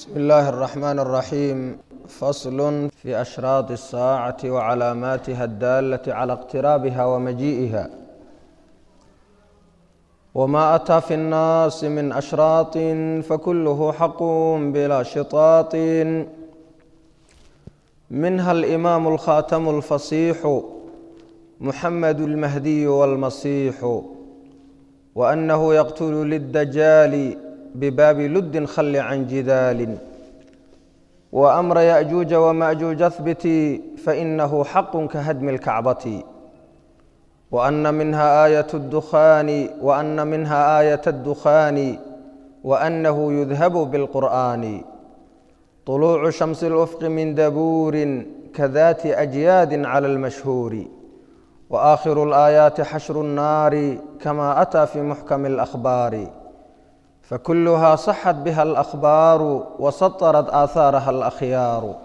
بسم الله الرحمن الرحيم فصل في أشراط الساعة وعلاماتها الدالة على اقترابها ومجيئها وما أتى في الناس من أشراط فكله حق بلا شطاط منها الإمام الخاتم الفصيح محمد المهدي والمصيح وأنه يقتل للدجال بباب لد خل عن جدال وأمر يأجوج ومأجوج اثبتي فإنه حق كهدم الكعبة وأن منها آية الدخان وأن منها آية الدخان وأنه يذهب بالقرآن طلوع شمس الأفق من دبور كذات أجياد على المشهور وآخر الآيات حشر النار كما أتى في محكم الأخبار فكلها صحت بها الأخبار وسطرت آثارها الأخيار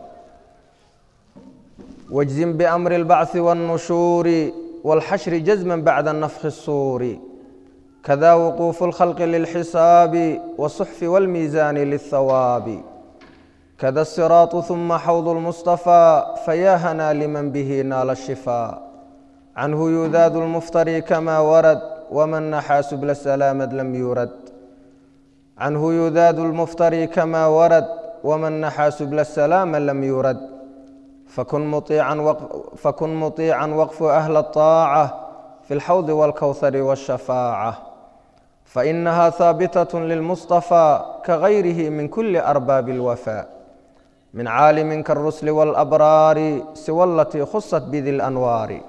واجزم بأمر البعث والنشور والحشر جزما بعد النفخ الصور كذا وقوف الخلق للحساب والصحف والميزان للثواب كذا الصراط ثم حوض المصطفى فيا هنا لمن به نال الشفاء عنه يذاد المفتري كما ورد ومن نحى سبل السلامة لم يرد عنه يذاد المفتري كما ورد ومن نحى سبل السلام لم يرد فكن مطيعا وقف, فكن مطيعا وقف أهل الطاعة في الحوض والكوثر والشفاعة فإنها ثابتة للمصطفى كغيره من كل أرباب الوفاء من عالم كالرسل والأبرار سوى التي خصت بذي الأنوار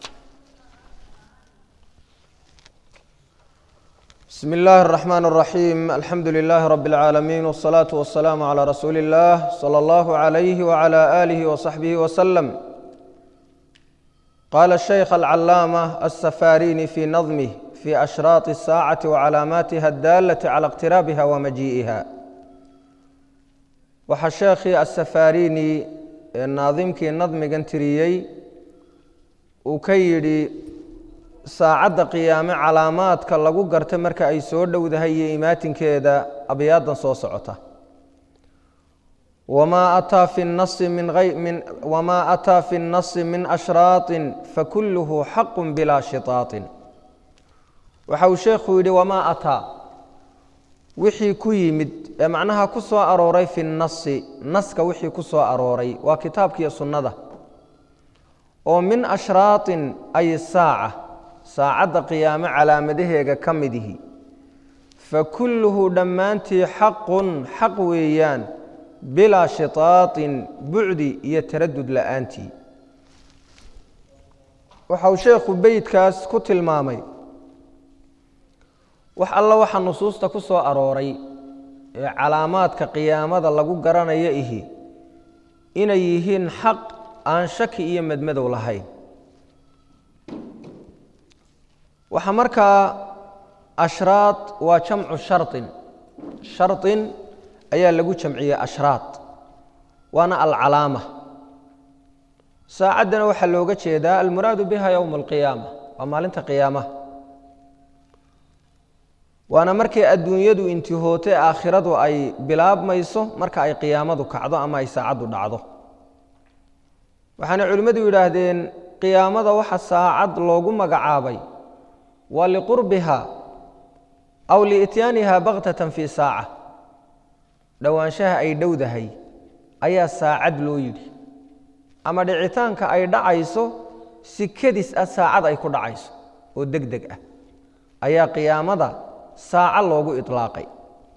بسم الله الرحمن الرحيم الحمد لله رب العالمين والصلاة والسلام على رسول الله صلى الله عليه وعلى آله وصحبه وسلم قال الشيخ العلامة السفاريني في نظمه في أشراط الساعة وعلاماتها الدالة على اقترابها ومجيئها waxaa sheekhii asafarini ee naadimkii nadmigan tiriyey uu ka yidhi saacadda qiyaame calaamaadka lagu garta marka ay soo dhowdahay iyo imaatinkeeda abyaadan soo socota wamaa ataa fi nasi min wamaa ataa fi nnasi min ashraaطin fakulluhu xaqu bilaa shiطaaطin waxa uu sheekhu yidhi wamaa ataa wixii ku yimid ee macnaha ku soo arooray fi nasi naska wixii ku soo arooray waa kitaabkiiyo sunnada oo min ashraaطin ay saaca saacadda qiyaame calaamadaheega ka midihi fa kulluhu dhammaantii xaqun xaq weeyaan bilaa shitaaطin bucdi iyo taradud la'aantii waxa uu sheekhu beydkaas ku tilmaamay wax alla waxa nusuusta ku soo arooray ee calaamaadka qiyaamada lagu garanayo ihi inay yihiin xaq aan shaki iyo madmadow lahayn waxaa markaa ashraad waa jamcu sharin sharin ayaa lagu jamciyey ashraad waana alcalaama saacaddana waxaa looga jeedaa almuraadu biha yowma alqiyaama waa maalinta qiyaamaha waana markii adduunyadu intihoote aakhiradu ay bilaabmayso marka ay qiyaamadu kacdo ama ay saacaddu dhacdo waxaana culimmadu yidhaahdeen qiyaamada waxa saacad loogu magacaabay waa liqurbiha aw liityaaniha baktatan fii saaca dhowaanshaha ay dhowdahay ayaa saacad loo yidhi ama dhicitaanka ay dhacayso si kedis ah saacad ay ku dhacayso oo deg deg ah ayaa qiyaamada saaco loogu iطlaaqay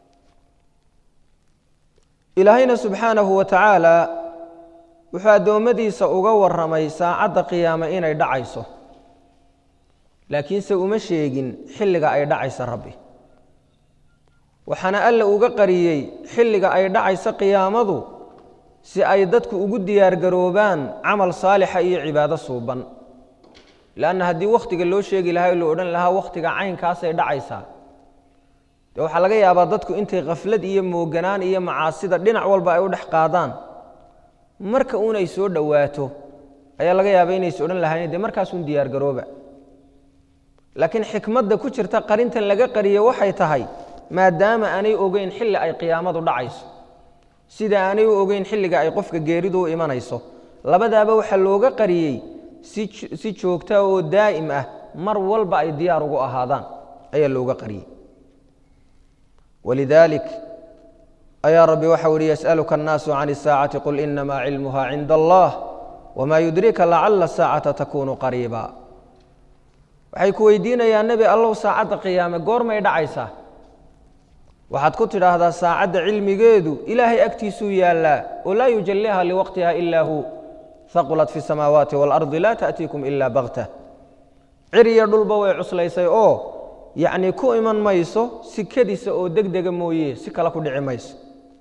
ilaahayna subxaanahu wa tacaala wuxuu addoommadiisa uga warramay saacadda qiyaame inay dhacayso laakiinse uma sheegin xilliga ay dhacaysa rabbi waxaana alla uga qariyey xilliga ay dhacayso qiyaamadu si ay dadku ugu diyaargaroobaan camal saalixa iyo cibaado suuban leanna haddii wakhtiga loo sheegi lahaa o la odhan lahaa wakhtiga caynkaasay dhacaysaa dee waxaa laga yaabaa dadku intay khaflad iyo mooganaan iyo macaasida dhinac walba ay u dhex qaadaan marka uunay soo dhowaato ayaa laga yaabaa inays odhan lahaayeen dee markaasuun diyaargarooba laakiin xikmadda ku jirta qarintan laga qariye waxay tahay maadaama aanay ogeyn xilli ay qiyaamadu dhacayso sida aanay u ogeyn xilliga ay qofka geeridu u imanayso labadaaba waxaa looga qariyey si joogta oo daa'im ah mar walba ay diyaar ugu ahaadaan ayaa looga qariyey walidaalik ayaa rabbi waxau ihi yas'aluka annaasu can isaacati qul inamaa cilmuha cinda allah wamaa yudrika lacala saacata takunu qariiba waxay ku weydiinayaan nebi allow saacadda qiyaame goormay dhacaysaa waxaad ku tidhaahdaa saacadda cilmigeedu ilaahay agtiisuu yaallaa oo laa yujalliha liwaqtiha ilaa hu haqulat fi samaawaati waalardi laa ta'tiikum ilaa baktah ciriya dhulba way cuslaysay oo yacnii ku iman mayso sikadiisa oo deg dega mooye si kale ku dhici mayso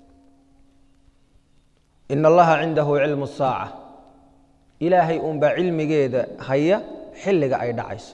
ina allaha cindahu cilmu saaca ilaahay uunbaa cilmigeeda haya xilliga ay dhacayso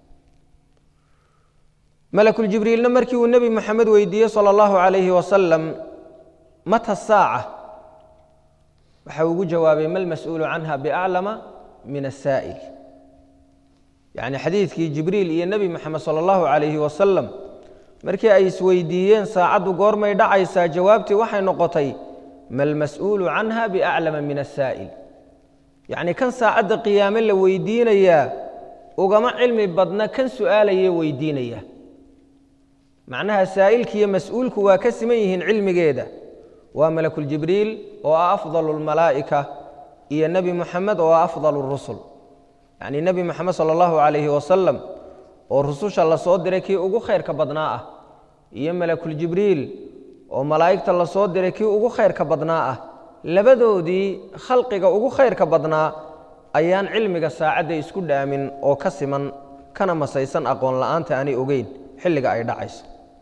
malakuljibriilna markii uu nebi moxamed weydiiyey sala allahu calayhi wasalam mata saaca waxa ugu jawaabay ma lmas-uulu canha biaclama min asaa'il yacni xadiidkii jibriil iyo nebi moxamed sala allahu calayhi wasalam markii ay isweydiiyeen saacaddu goormay dhacaysaa jawaabtii waxay noqotay ma lmas-uulu canha biaclama min asaa'il yacni kan saacadda qiyaame la weydiinayaa ugama cilmi badna kan su'aalayee weydiinaya macnaha saa'ilki iyo mas-uulku waa ka siman yihiin cilmigeeda waa malakuljibriil oo ah afdalu lmalaa'ika iyo nebi moxamed oo ah afdalu rusul yacnii nebi moxamed sala allahu calayhi wasalam oo rususha la soo diray kii ugu khayrka badnaa ah iyo malakuljibriil oo malaa'igta la soo diray kii ugu khayrka badnaa ah labadoodii khalqiga ugu khayrka badnaa ayaan cilmiga saacadda isku dhaamin oo ka siman kana masaysan aqoon la'aanta aanay ogeyn xilliga ay dhacayso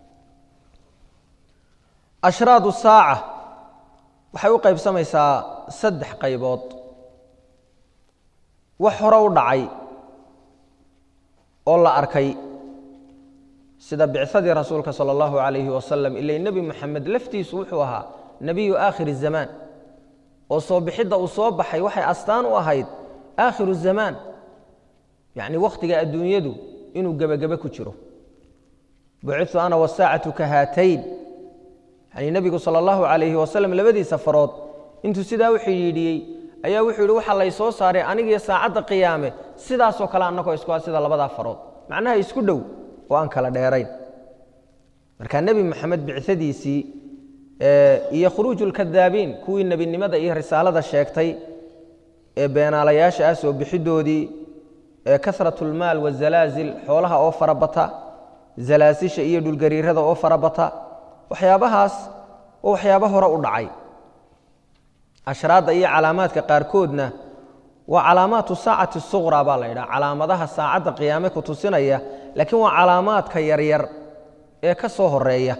ashraadu saaca waxay u qaybsamaysaa saddex qaybood wax hore u dhacay oo la arkay sida bicsadii rasuulka sala allahu calayhi wasalam ilay nebi moxamed laftiisu wuxuu ahaa nebiyu aakhiri zamaan oo soo bixidda uu soo baxay waxay astaan u ahayd aakhiru zamaan yacni wakhtiga adduunyadu inuu gebagebe ku jiro bucitu ana wasaacatu ka haatayn yani nebigu sala allahu calayhi wasalam labadiisa farood intuu sidaa u xidhiidhiyey ayaa wuxuu yidhi waxaa lay soo saaray anigiyo saacadda qiyaame sidaasoo kale annagoo isku sida labadaa farood macnaha isku dhow oo aan kala dheerayn marka nebi moxamed bicadiisii iyo khuruuju lkadaabiin kuwii nebinimada iyo risaalada sheegtay ee beenaalayaasha ah soo bixidoodii kasrat lmaal wazalaazil xoolaha oo farabata zalaasisha iyo dhulgariirada oo farabata waxyaabahaas oo waxyaaba hore u dhacay ashraadda iyo calaamaadka qaarkoodna waa calaamaatu saacati suqra baa la yidhaha calaamadaha saacadda qiyaame ku tusinaya laakiin waa calaamaadka yaryar ee ka soo horeeya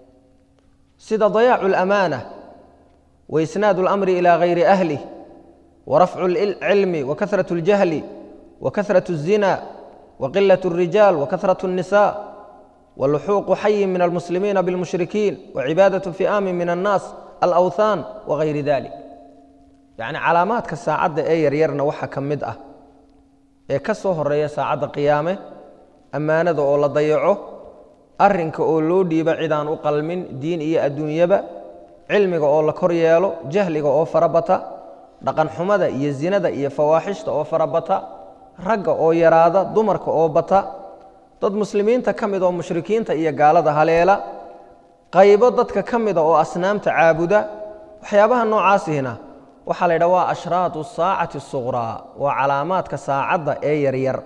sida dayaacu alamaana wa isnaadu اlamri ilaa hayri ahlih wa rafcu اlcilmi wa kahrat اljahli wa kahrat الzina wa qilaة الrijaal wa kahrat الnisa waluxuuqu xayin min almuslimiina biاlmushrikiin wacibaadaة fi'aamin min annaas alawthaan wagayri dalik yacni calaamaadka saacadda ee yaryarna waxaa ka mid ah ee ka soo horeeya saacadda qiyaame ammaanada oo la dayaco arrinka oo loo dhiibo cidaan u qalmin diin iyo adduunyaba cilmiga oo la kor yeelo jahliga oo farabata dhaqanxumada iyo zinada iyo fawaaxishta oo farabata ragga oo yaraada dumarka oo bata dad muslimiinta ka mid oo mushrikiinta iyo gaalada haleela qaybo dadka ka mida oo asnaamta caabuda waxyaabaha noocaasihina waxaa la yidhaha waa ashraatu saacati suqraa waa calaamaadka saacadda ee yaryar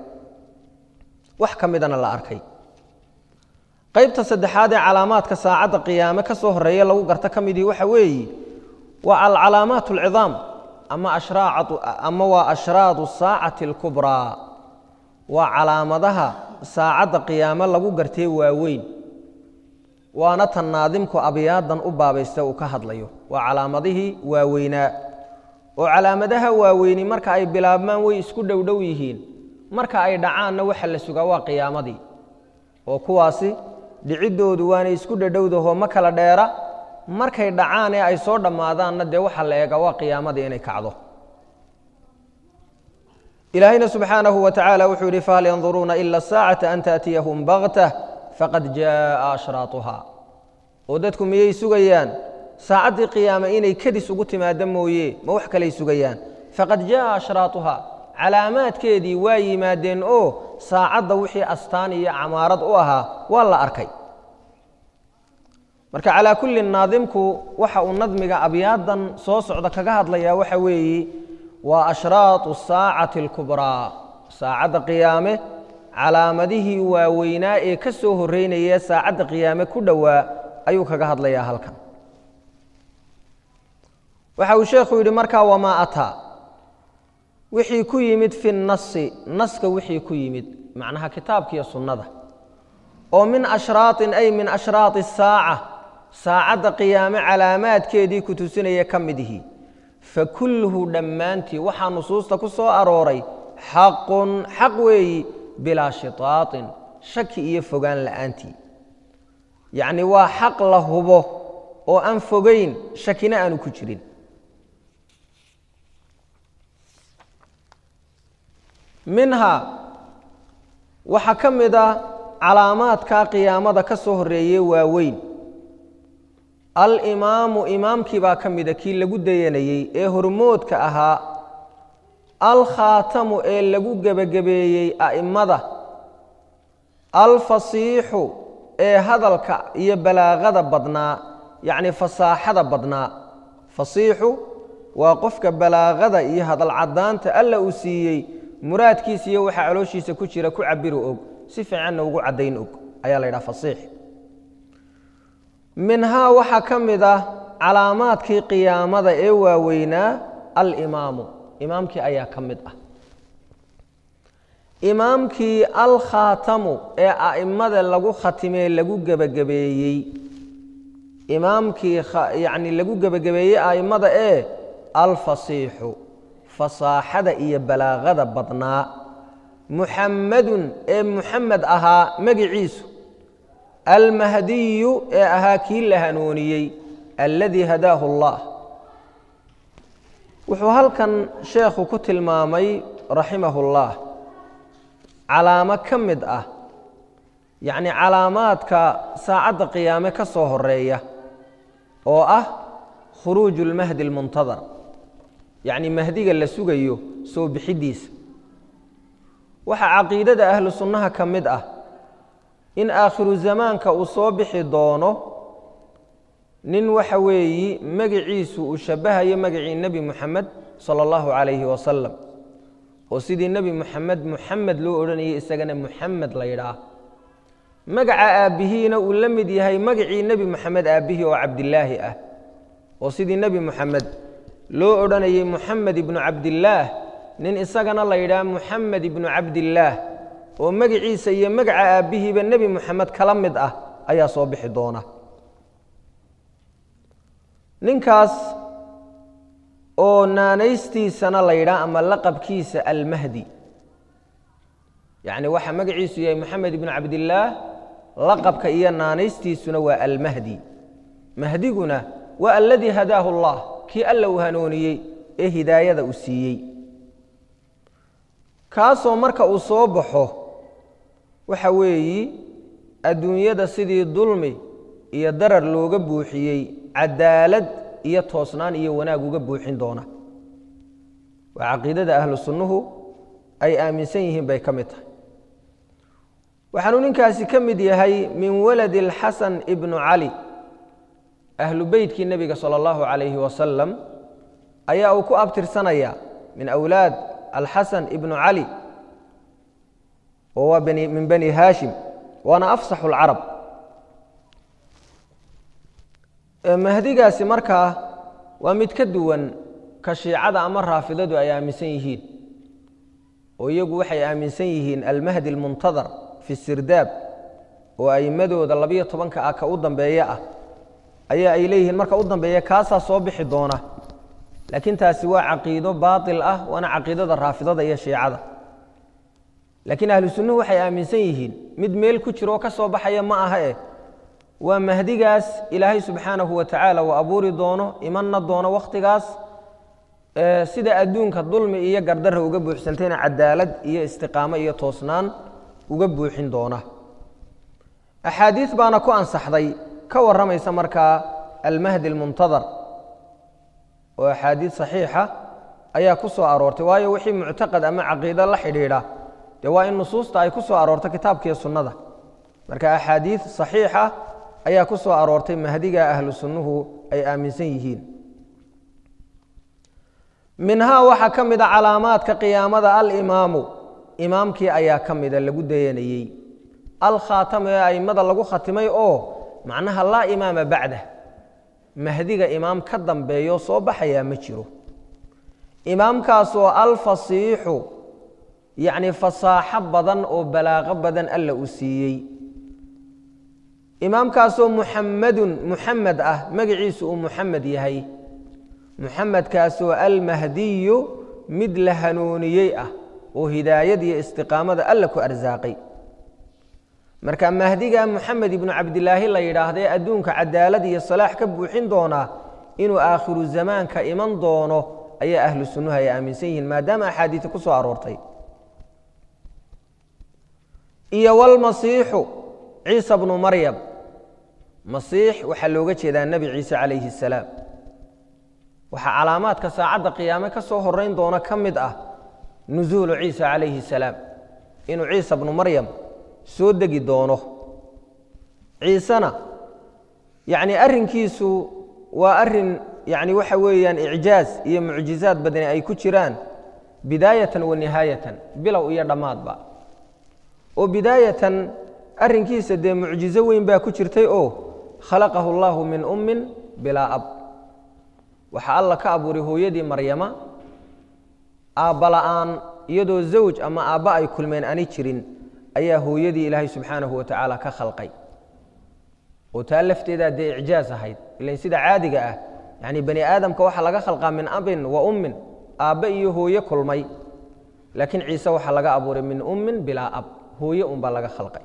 wax ka midana la arkay qaybta saddexaad ee calaamaadka saacadda qiyaame ka soo horeeya lagu garto ka midii waxa weeye waa alcalaamaat alcidaam ama ama waa ashraadu saacati alkubraa waa calaamadaha saacadda qiyaame lagu gartee waaweyn waana tan naadimku abyaadan u baabaysta uu ka hadlayo waa calaamadihii waaweynaa oo calaamadaha waaweyni marka ay bilaabmaan way isku dhowdhow yihiin marka ay dhacaanna waxa la sugaa waa qiyaamadii oo kuwaasi dhiciddoodu waanay isku dhadhowdaho ma kala dheera markay dhacaan ee ay soo dhammaadaanna dee waxa la eega waa qiyaamadii inay kacdo ilaahayna subxaanahu wa tacaala wuxuu yidhi fahal yanduruuna ila saacata an taأtiyahum baktah faqad jaaءa ashraatuha oo dadku miyay sugayaan saacaddii qiyaame inay kadis ugu timaado mooye ma wax kaley sugayaan faqad jaءa ashraatuhaa calaamaadkeedii waa yimaadeen oo saacadda wixii astaan iyo camaarad u ahaa waa la arkay marka calaa kulli naadimku waxa uu nadmiga abyaadan soo socda kaga hadlayaa waxa weeye waa ashraatu saacati اlkubraa saacadda qiyaame calaamadihii waaweynaa ee ka soo horeynaya saacadda qiyaame ku dhowaa ayuu kaga hadlayaa halkan waxa uu sheekhu yidhi markaa wamaa ataa wixii ku yimid fi nasi naska wixii ku yimid macnaha kitaabkiiyo sunnada oo min ashraaطin ay min ashraati الsaaca saacadda qiyaame calaamaadkeedii ku tusinaya ka mid ihi fakulluhu dhammaantii waxaa nusuusta ku soo arooray xaqun xaq weeyi bilaa shitaaطin shaki iyo fogaan la'aantii yacni waa xaq la hubo oo aan fogayn shakina aanu ku jirin minhaa waxaa ka mid a calaamaadka qiyaamada ka soo horeeye waaweyn alimaamu imaamkii baa ka mida kii lagu dayanayey ee hormoodka ahaa alkhaatamu ee lagu gebagabeeyey a'immada alfasiixu ee hadalka iyo balaaqada badnaa yacni fasaaxada badnaa fasiixu waa qofka balaaqada iyo hadal caddaanta alla uu siiyey muraadkiisa iyo waxaa calooshiisa ku jira ku cabiro og si fiicanna ugu caddayn og ayaa la yidhaha fasiix minhaa waxaa ka mid ah calaamaadkii qiyaamada ee waaweynaa alimaamu imaamkii ayaa ka mid ah imaamkii alkhaatamu ee a'immada lagu khatimee lagu gebagabeeyey imaamkii yacni lagu gebagabeeyey a'immada ee alfasiixu fasaaxada iyo balaaqada badnaa muxammadun ee muxamed ahaa magiciisu almahdiyu ee ahaa kii la hanuuniyey alladii hadaahu allah wuxuu halkan sheekhu ku tilmaamay raximahullah calaamo ka mid ah yacni calaamaadka saacadda qiyaame ka soo horeeya oo ah khuruuju lmahdi almuntadar yacni mahdiga la sugayo soo bixiddiisa waxaa caqiidada ahlu sunnaha ka mid ah in aakhiru zamaanka uu soo bixi doono nin waxa weeyi magiciisu uu shabbahayo magacii nebi muxamed sala allahu calayhi wasalam oo sidii nebi muxamed muxamed loo odhanayay isagana muxamed la yidhaah magaca aabbihiina uu la mid yahay magacii nebi moxamed aabbihii oo cabdilaahi ah oo sidii nebi moxamed loo odhanayay muxamed ibnu cabdillaah nin isagana la yidhaah muxamed ibnu cabdillaah oo magiciisa iyo magaca aabbihiiba nebi moxamed kala mid ah ayaa soo bixi doona ninkaas oo naanaystiisana la yidhaah ama laqabkiisa almahdi yacni waxaa magaciisu yahay moxamed ibnu cabdillaah laqabka iyo naanaystiisuna waa almahdi mahdiguna waa aladii hadaahu allah kii alla uu hanuuniyey ee hidaayada uu siiyey kaasoo marka uu soo baxo waxa weeyi adduunyada sidii dulmi iyo darar looga buuxiyey cadaalad iyo toosnaan iyo wanaag uga buuxin doona waa caqiidada ahlu sunnuhu ay aaminsan yihiin bay ka mid tahay waxaanuu ninkaasi ka mid yahay min waladi alxasan ibnu cali ahlu beytkii nebiga sala allahu calayhi wasalam ayaa uu ku abtirsanaya min awlaad alxasan ibnu cali oo waa min bani haashim waana afsaxu lcarab mahdigaasi markaa waa mid ka duwan ka shiicada ama raafidadu ay aaminsan yihiin oo iyagu waxay aaminsan yihiin almahdi almuntadar fi sirdaab oo aimmadooda labiyo tobanka ah ka u dambeeya ah ayaa ay leeyihiin marka u dambeeya kaasaa soo bixi doona laakiin taasi waa caqiido baatil ah waana caqiidada raafidada iyo shiicada laakiin ahlu sunnuhu waxay aaminsan yihiin mid meel ku jiro oo ka soo baxaya ma aha eh waa mahdigaas ilaahay subxaanahu wa tacaala uu abuuri doono imanna doono wakhtigaas sida adduunka dulmi iyo gardarra uga buuxsantayna cadaalad iyo istiqaamo iyo toosnaan uga buuxin doona axaadiis baana ku ansaxday ka warramaysa markaa almahdi almuntadar oo axaadiid saxiixa ayaa ku soo aroortay waayo wixii muctaqad ama caqiido la xidhiidha dee waa in nusuusta ay ku soo aroorto kitaabkiiyo sunnada marka axaadiid saxiixa ayaa ku soo aroortay mahdiga ahlu sunnuhu ay aaminsan yihiin minhaa waxaa ka mida calaamaadka qiyaamada alimaamu imaamkii ayaa ka mida lagu dayanayey alkhaatam ee a'immada lagu khatimay oo macnaha laa imaama bacdah mahdiga imaam ka dambeeyo soo baxayaa ma jiro imaamkaasoo alfasiixu yacni fasaaxo badan oo balaaqo badan alla uu siiyey imaamkaasoo muxamadun muxamed ah magaciisu uu muxamed yahay muxamedkaasoo almahdiyu mid la hanuuniyey ah oo hidaayad iyo istiqaamada alla ku arsaaqay marka mahdiga muxamed ibnu cabdilaahi la yidhaahdee adduunka cadaalad iyo salaax ka buuxin doonaa inuu aakhiru zamaanka iman doono ayaa ahlu sunnuhu ay aaminsan yihiin maadaama axaadiida ku soo aroortay iyo walmasiixu ciisa bnu maryam masiix waxaa looga jeedaa nebi ciise calayhi الsalaam waxaa calaamaadka saacadda qiyaame ka soo horeyn doona ka mid ah nusuulu ciisa calayhi الsalaam inuu ciisa bnu maryam soo degi doono ciisena yacni arrinkiisu waa arrin yacni waxa weeyaan icjaaz iyo mucjizaad badani ay ku jiraan bidaayatan wa nihaayatan bilow iyo dhammaadba oo bidaayatan arrinkiisa dee mucjizo weyn baa ku jirtay oo khalaqahu allahu min ummin bilaa ab waxaa alla ka abuuray hooyadii maryama aabba la'aan iyadoo zawj ama aabba ay kulmeen ani jirin ayaa hooyadii ilaahay subxaanahu wa tacaala ka khalqay oo taa lafteedaa dee icjaaz ahayd ilan sida caadiga ah yacni bani aadamka waxaa laga khalqaa min abin wa ummin aabbe iyo hooye kulmay laakiin ciise waxaa laga abuuray min ummin bilaa ab hooye unbaa laga khalqay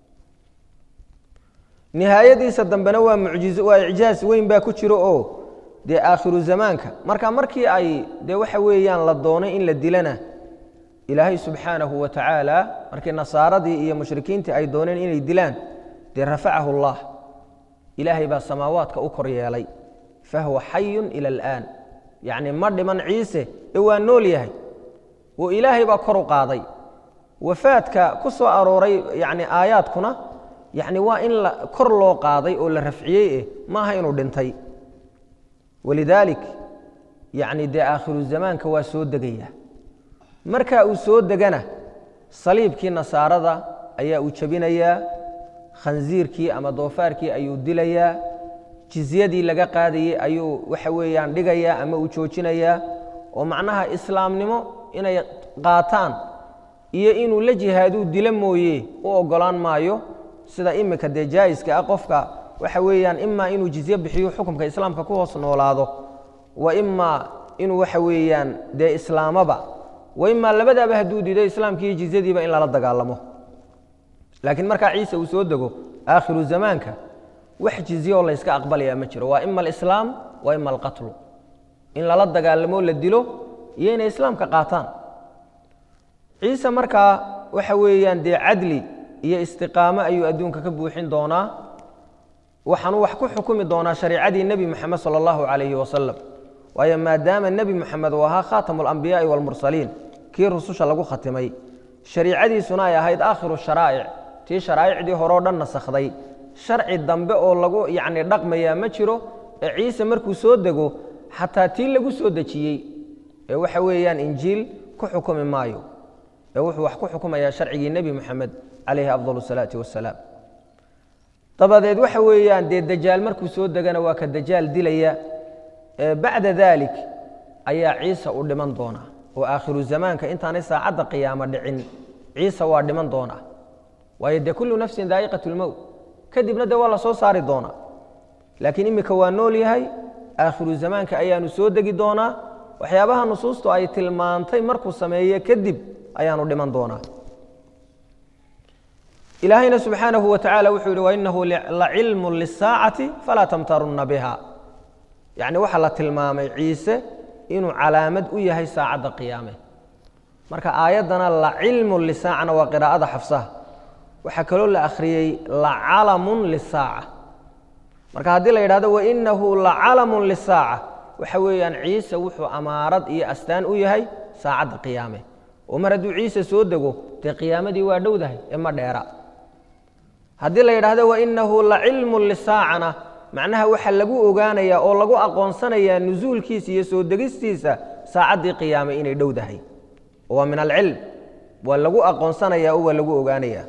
nihaayadiisa dambena waa mucjizo waa icjaaz weyn baa ku jiro oo dee aakhiru zamaanka marka markii ay dee waxa weeyaan la doonay in la dilana ilaahay subxaanahu wa tacaala markii nasaaradii iyo mushrikiintii ay dooneen inay dilaan dee rafacahu allah ilaahay baa samaawaadka u kor yeelay fahuwa xayun ila alaan yacni ma dhiman ciise ee waa nool yahay oo ilaahay baa kor u qaaday wafaadka ku soo arooray yani aayaadkuna yani waa in kor loo qaaday oo la rafciyey eh maaha inuu dhintay walidaalik yani dee aakhiru zamaanka waa soo degaya marka uu soo degana saliibkii nasaarada ayaa uu jebinayaa khansiirkii ama doofaarkii ayuu dilayaa jizyadii laga qaadayey ayuu waxa weeyaan dhigayaa ama uu joojinayaa oo macnaha islaamnimo inay qaataan iyo inuu la jihaaduu dilo mooye u ogolaan maayo sida imika dee jaa'iska ah qofka waxa weeyaan imaa inuu jizye bixiyo xukumka islaamka ku hoos noolaado wa imaa inuu waxa weeyaan dee islaamaba wa imaa labadaaba hadduu diido islaamkiiyo jizyadiiba in lala dagaalamo laakiin markaa ciise uu soo dego aakhiru zamaanka wax jizye oo layska aqbalaya ma jiro waa ima alislaam wa ima alqatlu in lala dagaalamo la dilo iyo inay islaamka qaataan ciise markaa waxa weeyaan dee cadli iyo istiqaamo ayuu adduunka ka buuxin doonaa waxaanuu wax ku xukumi doonaa shariicadii nebi moxamed sala allahu calayhi wasalam waayo maadaama nebi moxamed uu ahaa khaatamu alambiyaai waalmursaliin kii rususha lagu khatimay shariicadiisuna ay ahayd aakhiru sharaa'ic tii sharaa'icdii horeo dhan nasakhday sharci dambe oo lagu yacni dhaqmayaa ma jiro ee ciise markuu soo dego xataa tii lagu soo dejiyey ee waxa weeyaan injiil ku xukumi maayo ee wuxuu wax ku xukumayaa sharcigii nebi moxamed calayhi afdal salaati wasalaam dabadeed waxa weeyaan dee dajaal markuu soo degana waa ka dajaal dilaya bacda dalik ayaa ciise u dhiman doonaa oo aakhiru zamaanka intaanay saacadda qiyaamo dhicin ciise waa dhiman doonaa waayo dee kullu nafsin daa'iqat lmowt kadibna dee waa la soo saari doonaa laakiin imika waa nool yahay aakhiru zamaanka ayaanu soo degi doonaa waxyaabaha nusuustu ay tilmaantay markuu sameeye kadib ayaanu dhiman doonaa ilaahayna subxaanahu wa tacala wuxuu yihi wainahu lacilmu lisaacati falaa tamtarunna biha yacni waxaa la tilmaamay ciise inuu calaamad u yahay saacadda qiyaame marka aayaddana lacilmu lisaacana waa qiraa'ada xafsaha waxaa kaloo la akhriyey lacalamun lisaaca marka haddii la yidhahdo wainahu lacalamun lisaaca waxa weeyaan ciise wuxuu amaarad iyo astaan u yahay saacadda qiyaame oo mar hadduu ciise soo dego dee qiyaamadii waa dhowdahay ee ma dheera haddii la yidhaahdo wainahu lacilmun lisaacana macnaha waxaa lagu ogaanayaa oo lagu aqoonsanayaa nusuulkiisa iyo soo degistiisa saacaddii qiyaame inay dhowdahay waa min alcilm waa lagu aqoonsanayaa oo waa lagu ogaanayaa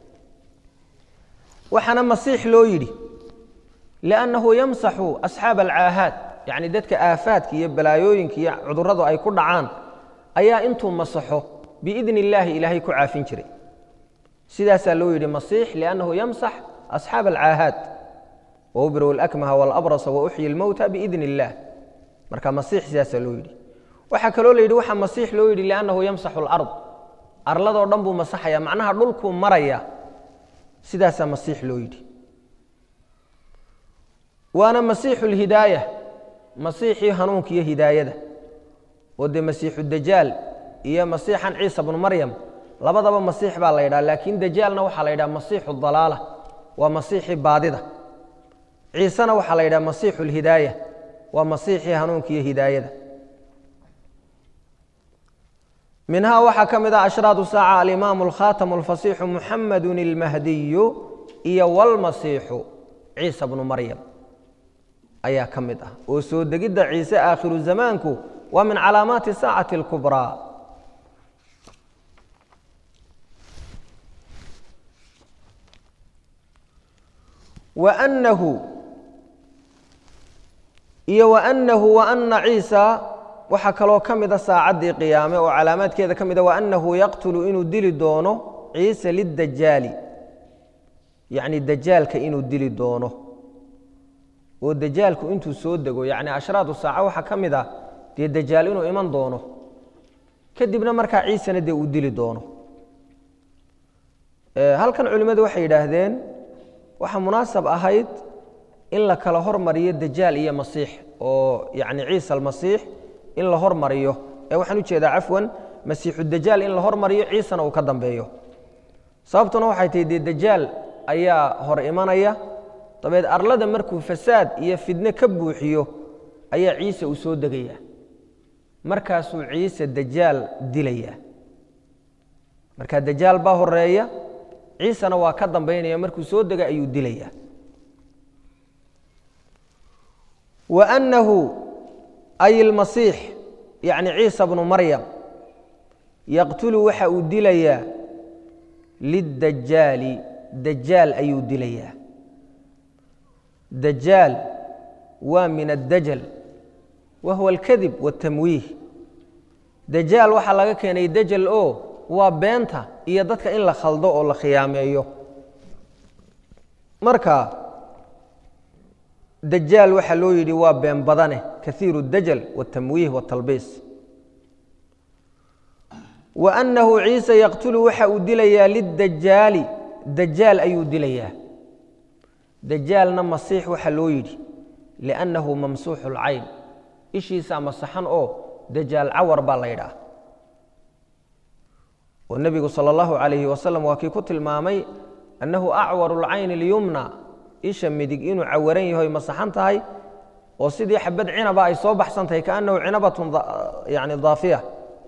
waxaana masiix loo yidhi liannahu yamsaxu asxaaba alcaahaad yacni dadka aafaadka iyo balaayooyinka iyo cudurradu ay ku dhacaan ayaa intuu masaxo biidni illaahi ilaahay ku caafin jiray sidaasaa loo yidhi masiix liannahu yamsax asxaaba alcaahaad waubriu alakmaha waalabrasa wauxyi lmowta biidni illaah marka masiix sidaasaa loo yidhi waxaa kaloo la yidhi waxaa masiix loo yidhi liannahu yamsaxu alard arladoo dhan buu masaxaya macnaha dhulkuu maraya sidaasaa masiix loo yidhi waana masiixu lhidaaya masiixii hanuunka iyo hidaayada oo dee masiixu dajaal iyo masiixan ciisa bnu maryam labadaba masiix baa la yidhaha laakiin dajaalna waxaa la yidhaha masiixu dalaala waa masiixii baadida ciisena waxaa la yidhaha masiixu lhidaaya waa masiixii hanuunka iyo hidaayada minhaa waxaa ka mid ah ashraadu saaca alimaamu alkhaatamu alfasiixu muxamedun ilmahdiyu iyo walmasiixu ciisa bnu maryam ayaa ka mid ah oo soo degidda ciise aakhiru zamaanku waa min calaamaati saacati اlkubraa wanahu iyo waanahu waana ciisa waxaa kaloo ka mida saacaddii qiyaame oo calaamaadkeeda ka mida waanahu yaqtulu inuu dili doono ciise lidajaali yacni dajaalka inuu dili doono oo dajaalku intuu soo dego yacni ashraadu saaca waxaa ka mid ah dee dajaal inuu iman doono kadibna markaa ciisena dee uu dili doono halkan culimmadu waxay yidhaahdeen waxaa munaasab ahayd in la kala hormariyo dajaal iyo masiix oo yacni ciisa almasiix in la hormariyo ee waxaan ujeedaa cafwan masiixu dajaal in la hormariyo ciisana uu ka dambeeyo sababtuna waxay tahay dee dajaal ayaa hor imanaya dabeed arlada markuu fasaad iyo fidne ka buuxiyo ayaa ciise uu soo degaya markaasuu ciise dajaal dilaya marka dajaal baa horeeya ciisena waa ka dambaynaya markuu soo dega ayuu dilaya waanahu ay ilmasiix yacni ciisa bnu maryam yaqtulu waxa uu dilayaa lidajaali dajaal ayuu dilayaa dajaal waa min addajal wa huwa alkadib waاtamwiih dajaal waxaa laga keenay dajal oo waa beenta iyo dadka in la khaldo oo la khiyaameeyo marka dajaal waxaa loo yidhi waa been badane kaiiru اdajal waاtamwiih waاtalbiis wa annahu ciise yaqtulu waxa uu dilayaa lidajaali dajaal ayuu dilayaa dajaalna masiix waxaa loo yidhi liannahu mamsuuxu اlcayn ishiisaa masaxan oo dajaal cawar baa la ydhaah oo nebigu salى اllahu عalayhi wasalam waa kii ku tilmaamay annahu acwaru اlcayni اlyumna isha midig inuu cawaran yahoy masaxan tahay oo sidii xabad cinaba ay soo baxsan tahay kaanahu cinabatun yani daafiya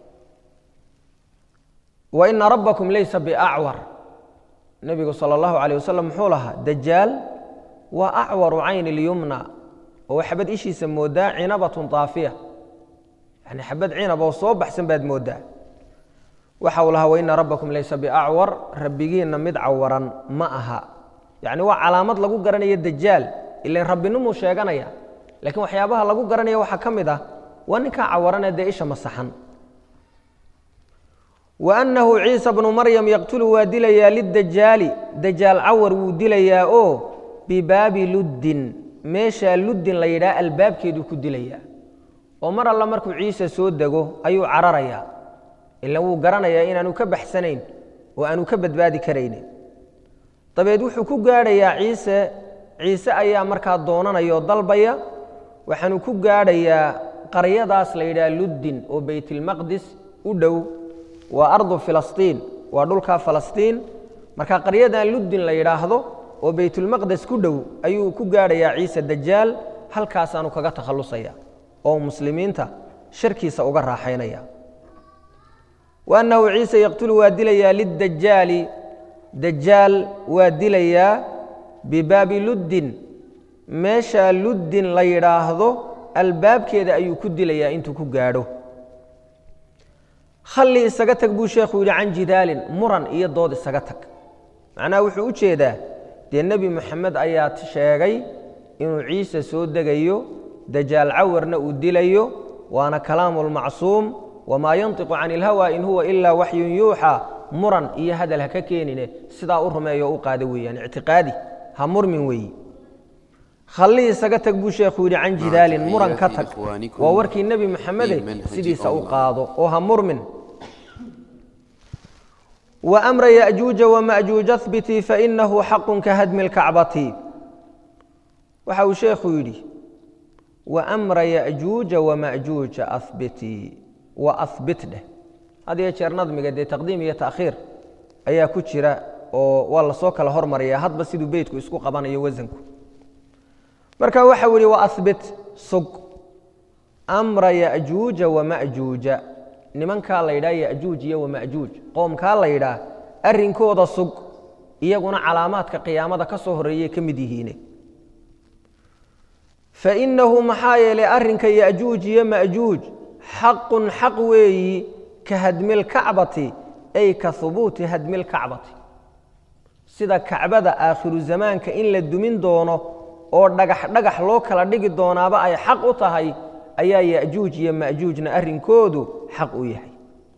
wa ina rabbakum laysa biacwar nebigu salى اllahu عalيه wasalam muxuu lahaa dajaal waa acwaru cayni اlyumna oo xabad ishiisa moodaa cinabatun daafiya yani xabad cinab oo soo baxsan baad moodaa waxa uu lahaa waina rabbakum laysa biacwar rabbigiinna mid cawaran ma aha yacni waa calaamad lagu garanayo dajaal ilan rabbinimuu sheeganaya laakiin waxyaabaha lagu garanaya waxaa ka mid ah waa ninkaa cawaranee dee isha masaxan wa annahu ciisa bnu maryam yaqtulu waa dilayaa lidajaali dajaal cawar wuu dilayaa oo bibaabi luddin meeshaa luddin la yidhaha albaabkeeduu ku dilayaa oo mar alla markuu ciise soo dego ayuu cararayaa ilan wuu garanayaa inaanu ka baxsanayn oo aanu ka badbaadi karaynin dabeed wuxuu ku gaadhayaa ciise ciise ayaa markaa doonanaya oo dalbaya waxaanu ku gaadhayaa qaryadaas la yidhaha luddin oo beytilmaqdis u dhow waa ardu filastiin waa dhulkaa falastiin marka qaryadan luddin la yidhaahdo oo baytulmaqdes ku dhow ayuu ku gaadhayaa ciise dajaal halkaasaanu kaga takhallusaya oo muslimiinta sharkiisa uga raaxaynaya wa annahu ciise yaqtulu waa dilayaa lidajaali dajaal waa dilayaa bibaabi luddin meeshaa luddin la yidhaahdo albaabkeeda ayuu ku dilayaa intuu ku gaadho khalli isaga tag buu sheekhu yidhi can jidaalin muran iyo dood isaga tag macnaha wuxuu u jeedaa dee nebi moxamed ayaa sheegay inuu ciise soo degayo dajaal cawarna uu dilayo waana kalaamu lmacsuum wamaa yantiqu can ilhawa in huwa ilaa waxyun yuuxa muran iyo hadal ha ka keenine sidaa u rumeeyo o u qaada weeyaan ictiqaadi ha murmin weeyi khalli isaga tag buu sheekhu yidhi can jidaalin muran ka tag waa warkii nebi moxamede sidiisa u qaado oo ha murmin وأمر يأجوج ومأجوج اثبتي فإنه حق كهدم الكعبة waxa uu sheekhu yidhi وأمر يأجوج ومأجوج أثبتي وأثبت dheh had iyo jeer nadmiga dee taqdiim iyo taأkhiir ayaa ku jira oo waa lasoo kala hormaraya hadba siduu beytku isku qabanayo wasanku marka waxa u yihi وأثبت sug أمra يأجوuجa ومأجوuجa nimankaa la yidhaha yajuuj iyo wamajuuj qoomkaa la yidhaah arrinkooda sug iyaguna calaamaadka qiyaamada ka soo horreeyey ka mid yihiine fainahu maxaa yeelay arrinka yajuuj iyo majuuj xaqun xaq weeyi ka hadmilkacbati ay ka hubuuti hadmilkacbati sida kacbada aakhiru zamaanka in la dumin doono oo dhagax dhagax loo kala dhigi doonaaba ay xaq u tahay ayaa yajuuj iyo majuujna arrinkoodu xaq u yahay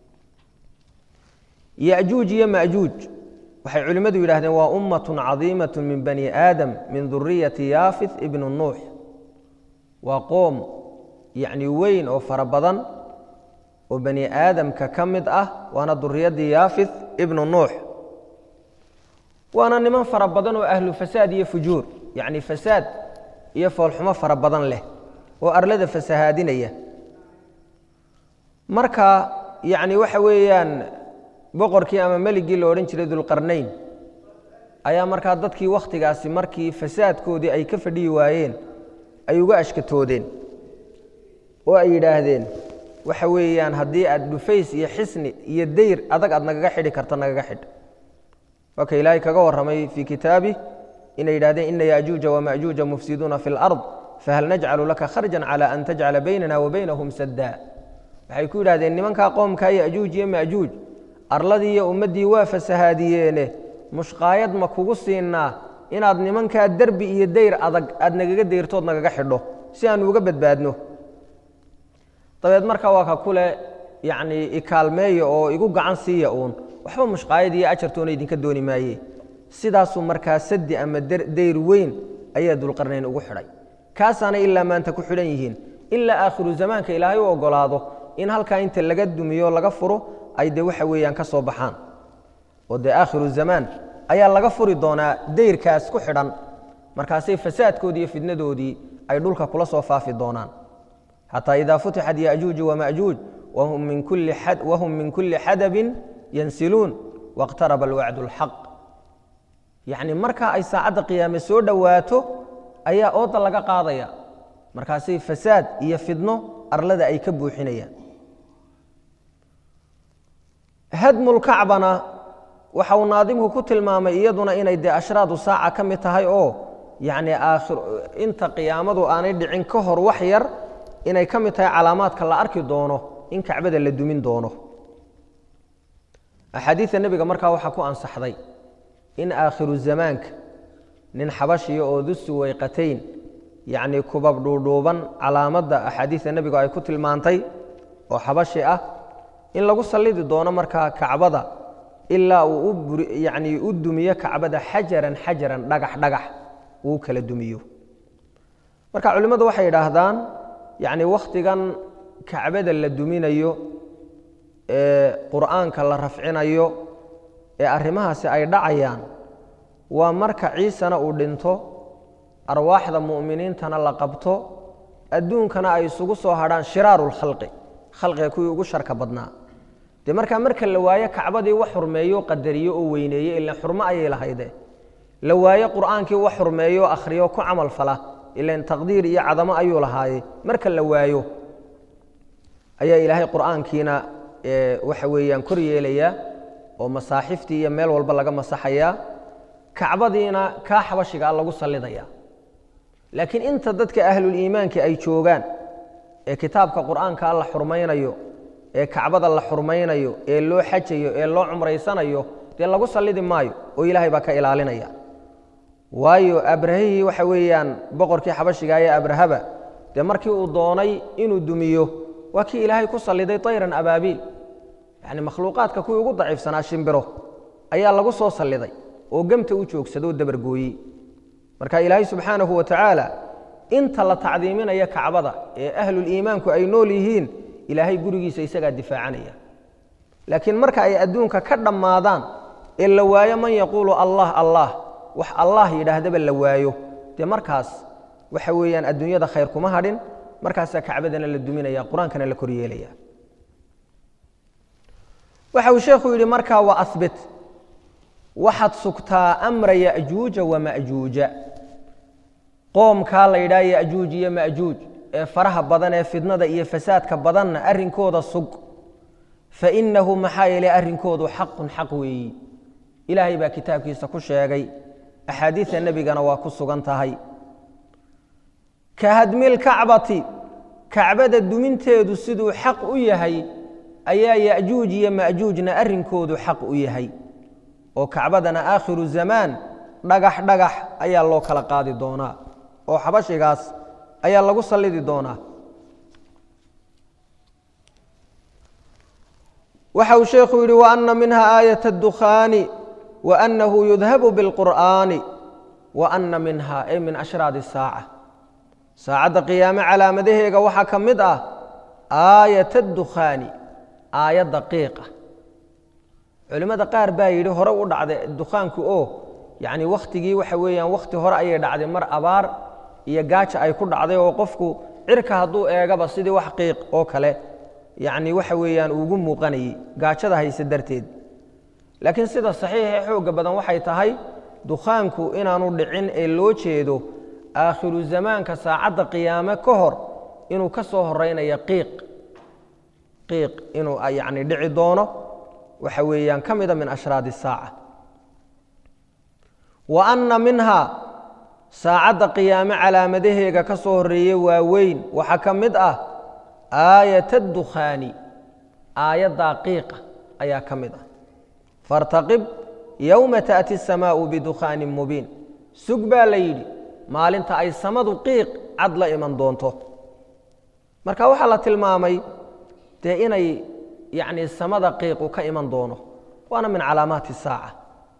yajuuj iyo majuuj waxay culimmadu yidhahdeen waa ummatun cadiimat min bani aadam min duriyati yaafith ibnu nuux waa qoom yacni weyn oo fara badan oo bani aadamka ka mid ah waana duriyaddii yaafith ibnu nuux waana niman fara badan oo ahlu fasaad iyo fujuur yacni fasaad iyo foolxumo fara badan leh oo arlada fasahaadinaya marka yacni waxa weeyaan boqorkii ama meligii la odhan jiray dulqarnayn ayaa markaa dadkii wakhtigaasi markii fasaadkoodii ay ka fadhiyi waayeen ay uga ashkatoodeen oo ay yidhaahdeen waxa weeyaan haddii aad dhufays iyo xisni iyo dayr adag aad nagaga xidhi karto nagaga xidh waa ka ilaahay kaga warramay fii kitaabih inay yidhahdeen ina yajuuja wamajuuja mufsiduuna fi lard fahal najcalu laka kharjan cala an tajcala baynana wa baynahum saddaa waxay ku yidhahdeen nimankaa qoomkaa yajuuj iyo majuuj arladii iyo ummaddii waa fasahaadiyeene mushqaayad ma kugu siinaa inaad nimankaa derbi iyo dayr adag aad nagaga dayrtood nagaga xidho si aanu uga badbaadno dabeed markaa waa ka kule yacnii ikaalmeeya oo igu gacan siiya uun waxba mushqaayad iyo ajartoona idinka dooni maaye sidaasuu markaa sadi ama dayr weyn ayaa dulqarnayn ugu xidhay kaasaana ilaa maanta ku xidhan yihiin ilaa aakhiru zamaanka ilaahay u ogolaado in halkaa inta laga dumiyo laga furo ay de waxa weeyaan ka soo baxaan oo dee aakhiru zamaan ayaa laga furi doonaa dayrkaas ku xidhan markaasay fasaadkoodii iyo fidnadoodii ay dhulka kula soo faafi doonaan xataa idaa futixat yajuuju wamajuuj wahum min kulli xadabin yansiluun wاqtaraba alwacdu اlxaq yacni markaa ay saacadda qiyaame soo dhowaato ayaa ooda laga qaadaya markaasay fasaad iyo fidno arlada ay ka buuxinayaan hadmulkacbana waxa uu naadimku ku tilmaamay iyaduna inay dee ashraadu saaca ka mid tahay oo yacni aakhir inta qiyaamadu aanay dhicin ka hor wax yar inay ka mid tahay calaamaadka la arki doono in kacbada la dumin doono axaadiidta nebiga markaa waxaa ku ansaxday in aakhiru zamaanka nin xabashiya oo dusu weyqatayn yacnii kubab dhuudhuuban calaamadda axaadiidta nebigu ay ku tilmaantay oo xabashi ah in lagu sallidi doono markaa kacbada ilaa uu u yacnii u dumiyo kacbada xajaran xajaran dhagax dhagax uu kala dumiyo marka culimmadu waxay yidhaahdaan yacni wakhtigan kacbada la duminayo ee qur'aanka la rafcinayo ee arrimahaasi ay dhacayaan waa marka ciisena uu dhinto arwaaxda mu'miniintana la qabto adduunkana ay isugu soo hadhaan shiraaru lkhalqi khalqiga kuwii ugu sharka badnaa dee markaa marka la waayo kacbadii wax xurmeeyo qadariyo oo weyneeye ilan xurmo ayay lahayde la waayo qur'aankii wax xurmeeyo akhriyo ku camal fala ilan taqdiir iyo cadamo ayuu lahaaye marka la waayo ayaa ilaahay qur'aankiina waxa weeyaan kor yeelayaa oo masaaxiftii iyo meel walba laga masaxayaa kacbadiina kaa xabashigaa lagu sallidaya laakiin inta dadka ahluliimaanka ay joogaan ee kitaabka qur'aanka la xurmaynayo ee kacbada la xurmaynayo ee loo xajayo ee loo cumraysanayo dee lagu sallidi maayo oo ilaahay baa ka ilaalinaya waayo abrahihii waxa weeyaan boqorkii xabashiga ee abrahaba dee markii uu doonay inuu dumiyo waa kii ilaahay ku salliday tayran abaabiil yacni makhluuqaadka kuwii ugu daciifsanaa shimbiro ayaa lagu soo salliday oo gemta u joogsadoo dabargooyey marka ilaahay subxaanahu wa tacaala inta la tacdiiminaya kacbada ee ahluliimaanku ay nool yihiin ilaahay gurigiisa isagaa difaacanaya laakiin marka ay adduunka ka dhammaadaan ee la waayo man yaquulu allah allah wax allah yidhaahdaba la waayo dee markaas waxa weeyaan adduunyada khayr kuma hadhin markaasaa kacbadana la duminaya qur-aankana la koryeelaya waxa uu sheekhu yidhi markaa wa abit waxaad sugtaa amra ya'juuja wama'juuja qoomkaa la yidhaha ya'juuj iyo ma'juuj ee faraha badan ee fidnada iyo fasaadka badanna arrinkooda sug fainahu maxaa yeelay arrinkoodu xaqun xaq weeyi ilaahay baa kitaabkiisa ku sheegay axaadiida nebigana waa ku sugan tahay ka hadmil kacbati kacbada duminteedu siduu xaq u yahay ayaa ya'juuj iyo ma'juujna arrinkoodu xaq u yahay oo kacbadana aakhiru zamaan dhagax dhagax ayaa loo kala qaadi doonaa oo xabashigaas ayaa lagu sallidi doonaa waxa uu sheekhu yidhi waana minha aayat اdukhaani waanahu yudhabu biاlqur'aani waana minha ay min ashraad الsaaca saacadda qiyaame calaamadaheega waxaa ka mid ah aayat اdukhaani aayadda qiiqa culimmada qaar baa yidhi hore u dhacday dukhaanku oo yacni wakhtigii waxa weeyaan wakhti hore ayay dhacday mar abaar iyo gaaja ay ku dhacday oo qofku cirka hadduu eegaba sidii wax qiiq oo kale yacni waxa weeyaan uugu muuqanayey gaajada hayse darteed laakiin sida saxiixa ee xoogga badan waxay tahay dukhaanku inaanu dhicin ee loo jeedo aakhiru zamaanka saacadda qiyaame ka hor inuu ka soo horaynayo qiiq qiiq inuu yacni dhici doono waxa weeyaan ka mida min ashraad الsaaca wa anna minhaa saacadda qiyaame calaamadaheega ka soo horreeye waaweyn waxaa ka mid ah aayat اdukhaani aayaddaa qiiqa ayaa ka mid ah faاrtaqib yowma taأti الsamaau bidukhaanin mubiin sug baa la yidhi maalinta ay samadu qiiq cad la iman doonto marka waxaa la tilmaamay dee inay yacni samada qiiqu ka iman doono waana min calaamaati الsaaca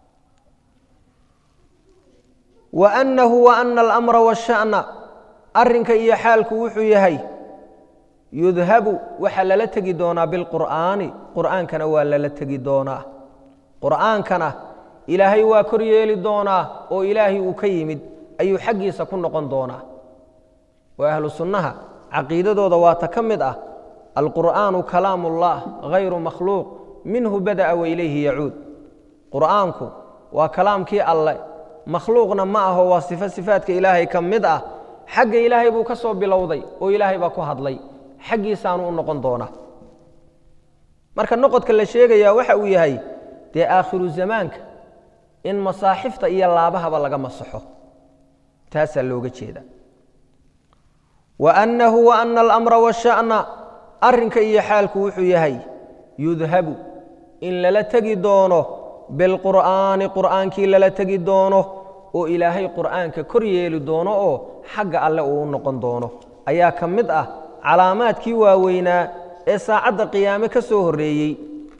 wa annahu wa ana alamra waasha'na arrinka iyo xaalku wuxuu yahay yudhabu waxaa lala tegi doonaa bilqur'aani qur'aankana waa lala tegi doonaa qur'aankana ilaahay waa kor yeeli doonaa oo ilaahay uu ka yimid ayuu xaggiisa ku noqon doonaa oo ahlu sunnaha caqiidadooda waata ka mid ah alqur'aanu kalaam ullah hayru makhluuq minhu bada'a wa ilayhi yacuud qur'aanku waa kalaamkii alle makhluuqna ma aho waa sifo sifaadka ilaahay ka mid ah xagga ilaahay buu ka soo bilowday oo ilaahay baa ku hadlay xaggiisaanu u noqon doonaa marka noqodka la sheegayaa waxa uu yahay dee aakhiru zamaanka in masaaxifta iyo laabahaba laga masaxo taasaa looga jeeda wa annahu wa ana alamra waasha'na arrinka iyo xaalku wuxuu yahay yudhabu in lala tegi doono bilqur'aani qur'aankii lala tegi doono oo ilaahay qur'aanka kor yeeli doono oo xagga alle uu u noqon doono ayaa ka mid ah calaamaadkii waaweynaa ee saacadda qiyaame ka soo horreeyey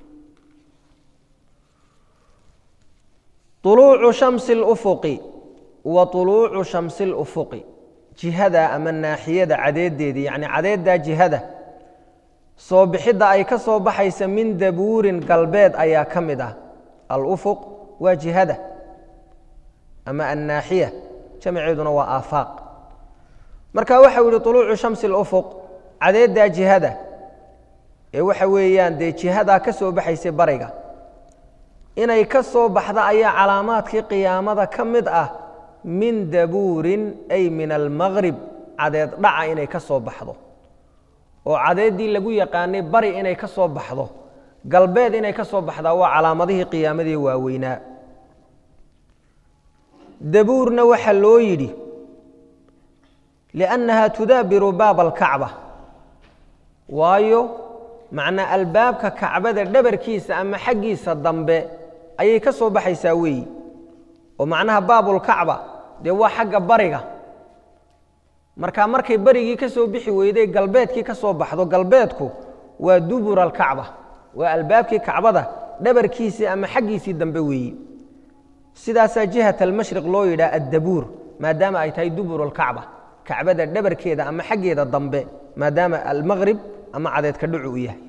uluucu shamsi اlufuqi wa uluucu shamsi اlufuqi jihada ama naaxiyada cadeedeedii yacni cadeeddaa jihada soo bixidda ay ka soo baxaysa min dabuurin galbeed ayaa ka mid ah alufuq waa jihada ama annaaxiya jamaceeduna waa aafaaq marka waxau yihi uluucu shamsi اlufuq cadeeddaa jihada ee waxa weeyaan dee jihadaa ka soo baxaysay bariga inay ka soo baxda ayaa calaamaadkii qiyaamada ka mid ah min dabuurin ay min almaqrib cadeed dhaca inay ka soo baxdo oo cadeeddii lagu yaqaanay bari inay ka soo baxdo galbeed inay ka soo baxdaa waa calaamadihii qiyaamadii waaweynaa dabuurna waxaa loo yidhi liannaha tudaabiru baaba alkacba waayo macnaa albaabka kacbada dhabarkiisa ama xaggiisa dambe ayay ka soo baxaysaa weeyi oo macnaha baabulkacba dee waa xagga bariga marka markay berigii ka soo bixi weyday galbeedkii ka soo baxdo galbeedku waa dubur alkacba waa albaabkii kacbada dhabarkiisii ama xaggiisii dambe weeyi sidaasaa jihat almashriq loo yidhaha addabuur maadaama ay tahay dubur alkacba kacbada dhabarkeeda ama xaggeeda dambe maadaama almaqrib ama cadeedka dhucu u yahay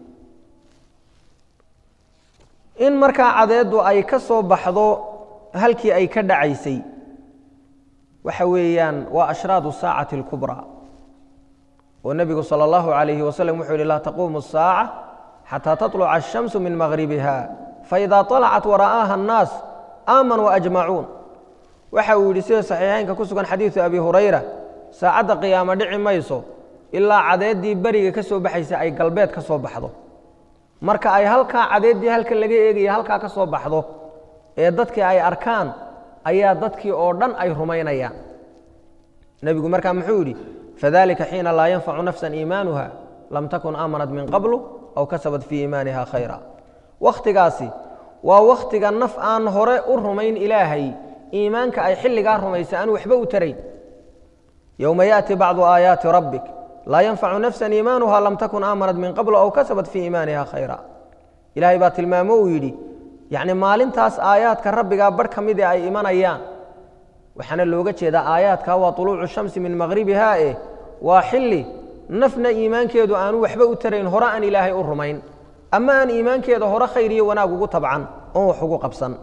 in markaa cadeeddu ay ka soo baxdo halkii ay ka dhacaysay waxa weeyaan waa ashraadu saacati اlkubraa oo nebigu salى اllahu عalayhi waslm wuxuu yihi laa taquumu الsaaca xataa taطluca الshamsu min maghribiha faإida طalacat wara'aaha الnaas aamanuu ajmacuun waxa uu yidhi sida saxiixeynka ku sugan xadiidu abi hurayra saacadda qiyaamo dhici mayso ilaa cadeeddii beriga ka soo baxaysa ay galbeed ka soo baxdo marka ay halkaa cadeeddii halkan laga eegaya halkaa ka soo baxdo ee dadkii ay arkaan ayaa dadkii oo dhan ay rumaynayaan nebigu markaa muxuu yidhi fadalika xiina laa yanfacu nafsan iimaanuha lam takun aamanat min qablu aw kasabat fii iimaaniha khayra wakhtigaasi waa wakhtiga naf aan hore u rumayn ilaahay iimaanka ay xilligaa rumaysa aan waxba u tarayn yowma yaأti bacdu aayaati rabbik laa yanfacu nafsa iimaanuha lam takun aamanat min qablu aw kasabat fii iimaaniha khayra ilaahay baa tilmaamo uu yidhi yacni maalintaas aayaadka rabbigaa barh ka mid ee ay imanayaan waxaana looga jeedaa aayaadka waa طuluucu shamsi min maghribiha eh waa xilli nafna iimaankeedu aanu waxba u tarayn hore aan ilaahay u rumayn ama aan iimaankeeda hore khayr iyo wanaag ugu tabcan oon wax ugu qabsan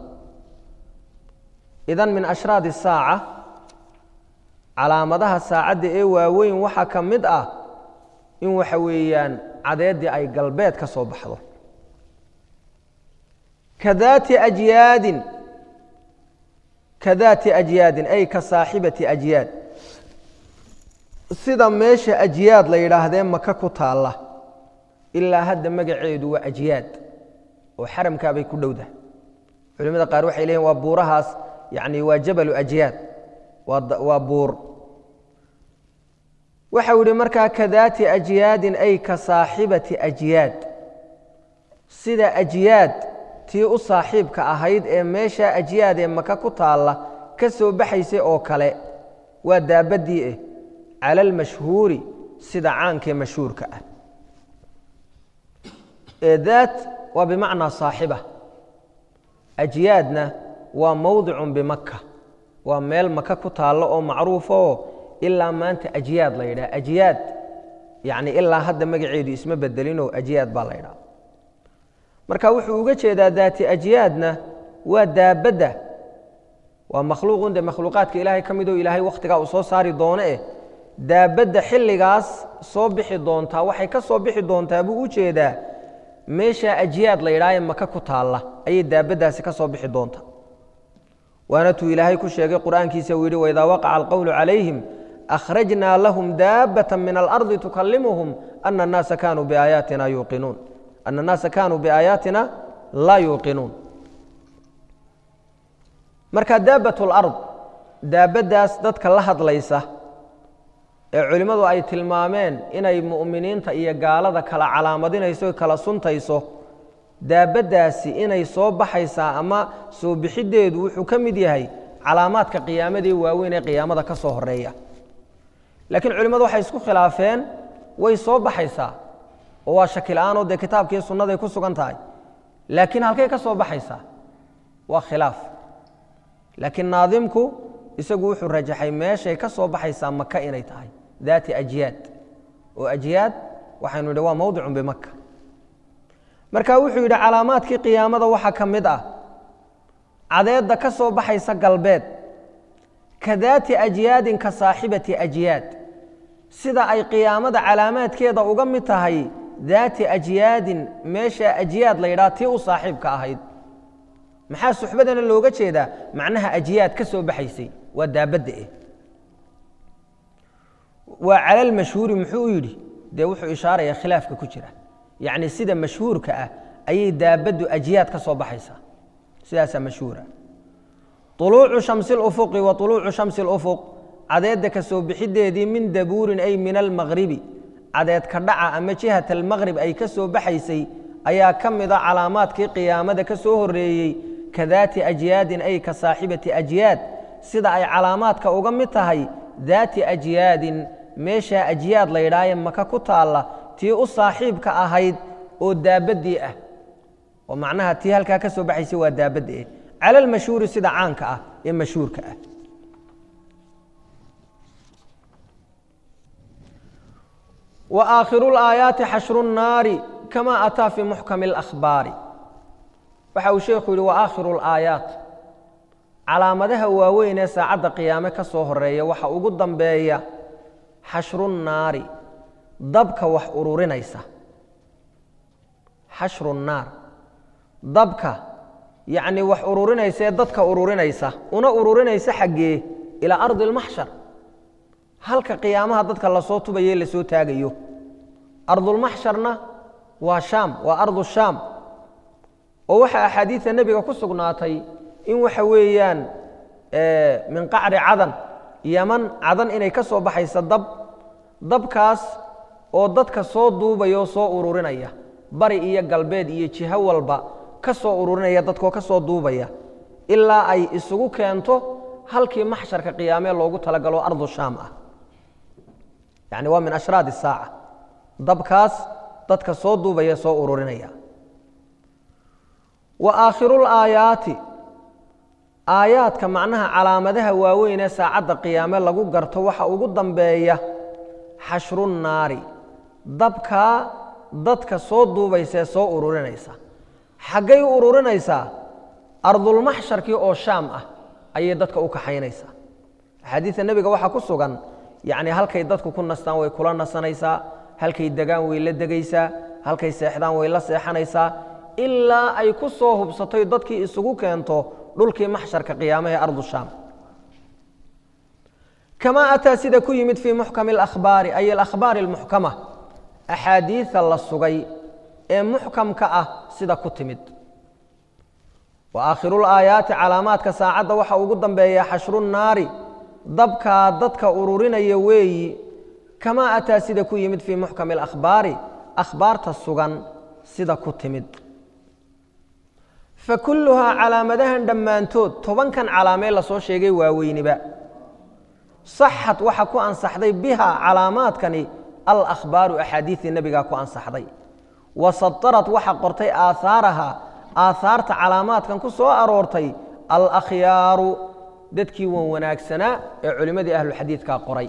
idan min ashraad الsaaca calaamadaha saacadda ee waaweyn waxaa ka mid ah in waxa weeyaan cadeeddii ay galbeed ka soo baxdo kadaati ajyaadin kadaati ajyaadin ay ka saaxibati ajyaad sida meesha ajyaad la yidhaahdee maka ku taalla ilaa hadda magaceedu waa ajyaad oo xaramkaabay ku dhowdahay culimada qaar waxay leeyihin waa buurahaas yani waa jabalu ajyaad waa buur waxau yihi markaa kadaati ajyaadin ay ka saaxibati ajyaad sida ajyaad tii u saaxiibka ahayd ee meeshaa ajyaad ee maka ku taalla ka soo baxaysay oo kale waa daabaddii eh cala almashhuuri sida caankee mashhuurka ah ee daat waa bimacnaa saaxiba ajyaadna waa mowdicun bimaka waa meel maka ku taallo oo macruufoo ilaa maanta ajyaad la yidhaha ajyaad yacni ilaa hadda magaceedu isma bedelinoo ajyaad baa la ydhaha marka wuxuu uga jeedaa daati ajyaadna waa daabadda waa makhluuqun dee makhluuqaadka ilaahay ka midoo ilaahay wakhtigaa uu soo saari doono eh daabadda xilligaas soo bixi doontaa waxay ka soo bixi doontaa buu u jeedaa meeshaa ajyaad la yidhaha ee maka ku taalla ayay daabaddaasi ka soo bixi doontaa waana tuu ilaahay ku sheegay qur'aankiisa uu yidhi waidaa waqaca alqowlu calayhim akhrajnaa lahum daabata min alardi tukalimuhum ana annaasa kaanuu biaayaatina yuuqinuun ana annaasa kaanuu biaayaatina laa yuuqinuun marka daabat lard daabaddaas dadka la hadlaysa ee culimmadu ay tilmaameen inay mu'miniinta iyo gaalada kala calaamadinayso kala suntayso daabaddaasi inay soo baxaysaa ama soo bixiddeedu wuxuu ka mid yahay calaamaadka qiyaamadii waaweyn ee qiyaamada ka soo horeeya laakiin culimmadu waxay isku khilaafeen way soo baxaysaa oo waa shakila-aanoo dee kitaabkiiyo sunnaday ku sugan tahay laakiin halkay ka soo baxaysaa waa khilaaf laakiin naadimku isagu wuxuu rajaxay meeshay ka soo baxaysaa maka inay tahay daati ajyaad oo ajyaad waxaynu yidhi waa mowdicun bimaka marka wuxuu yidhi calaamaadkii qiyaamada waxaa ka mid ah cadeedda ka soo baxaysa galbeed ka daati ajyaadin ka saaxibati ajyaad sida ay qiyaamada calaamaadkeeda uga mid tahay daati ajyaadin meesha ajyaad la yidhaha tii u saaxiibka ahayd maxaa suxbadana looga jeedaa macnaha ajyaad ka soo baxaysay waa daabadda eh waa calal mashhuuri muxuu u yidhi dee wuxuu ishaaraya khilaafka ku jira yacni sida mashhuurka ah ayay daabaddu ajyaad ka soo baxaysaa sidaasaa mashhuura طuluucu shamsi اlufuqi wa طuluucu shamsi اlufuq cadeedda ka soo bixideedii min dabuurin ay min almaqribi cadeed ka dhaca ama jihat almaqrib ay ka soo baxaysay ayaa ka mida calaamaadkii qiyaamada ka soo horeeyey ka daati ajyaadin ay ka saaxibati ajyaad sida ay calaamaadka uga mid tahay daati ajyaadin meeshaa ajyaad la ydhaaye maka ku taalla tii u saaxiibka ahayd oo daabaddii ah oo macnaha tii halkaa ka soo baxaysay waa daabadda eh cala almashhuuri sida caanka ah ee mashhuurka ah wa aakhiru laayaati xashru nnaari kama ataa fii muxkami اlakhbaari waxa uu sheekhu yidhi wa aakhiru laayaat calaamadaha waaweyn ee saacadda qiyaame ka soo horeeya waxa ugu dambeeya xashru nnaari dabka wax ururinaysa xashru nnaar dabka yacni wax ururinaysa ee dadka ururinaysa una ururinaysa xaggee ilaa ardi اlmaxshar halka qiyaamaha dadka lasoo tubaye lasoo taagayo ardulmaxsharna waa shaam waa ardu shaam oo waxaa axaadiida nebiga ku sugnaatay in waxa weeyaan min qacri cadan yaman cadan inay ka soo baxaysa dab dabkaas oo dadka soo duubaya oo soo ururinaya bari iyo galbeed iyo jiho walba ka soo ururinaya dadkoo ka soo duubaya ilaa ay isugu keento halkii maxsharka qiyaamee loogu talagalo ardu shaam ah yani waa min ashraad الsaaca dabkaas dadka soo duubaya soo ururinaya wa aakhiru اlaayaati aayaadka macnaha calaamadaha waaweyn ee saacadda qiyaame lagu garto waxa ugu dambeeya xashru nnaari dabkaa dadka soo duubaysa ee soo ururinaysa xaggay u ururinaysaa ardulmaxsharkii oo shaam ah ayay dadka u kaxaynaysaa axaadiida nebiga waxaa ku sugan yacni halkay dadku ku nastaan way kula nasanaysaa halkay degaan way la degaysaa halkay seexdaan way la seexanaysaa ilaa ay ku soo hubsatoy dadkii isugu keento dhulkii maxsharka qiyaamaha ee ardu shaam kamaa ataa sida ku yimid fii muxkami alakhbaari ay alakhbaari almuxkama axaadiida la sugay ee muxkamka ah sida ku timid wa aakhiruulaayaati calaamaadka saacadda waxa ugu dambeeya xashru nnaari dabkaa dadka ururinaya weeyi kamaa ataa sida ku yimid fii muxkami alakhbaari akhbaarta sugan sida ku timid fa kulluhaa calaamadahan dhammaantood tobankan calaamee lasoo sheegay waaweyniba saxad waxa ku ansaxday bihaa calaamaadkani alakhbaaru axaadiidii nebigaa ku ansaxday wa sadarad waxa qortay aahaaraha aahaarta calaamaadkan ku soo aroortay alakhyaaru dadkii wan wanaagsanaa ee culimmadii ahluxadiidkaa qoray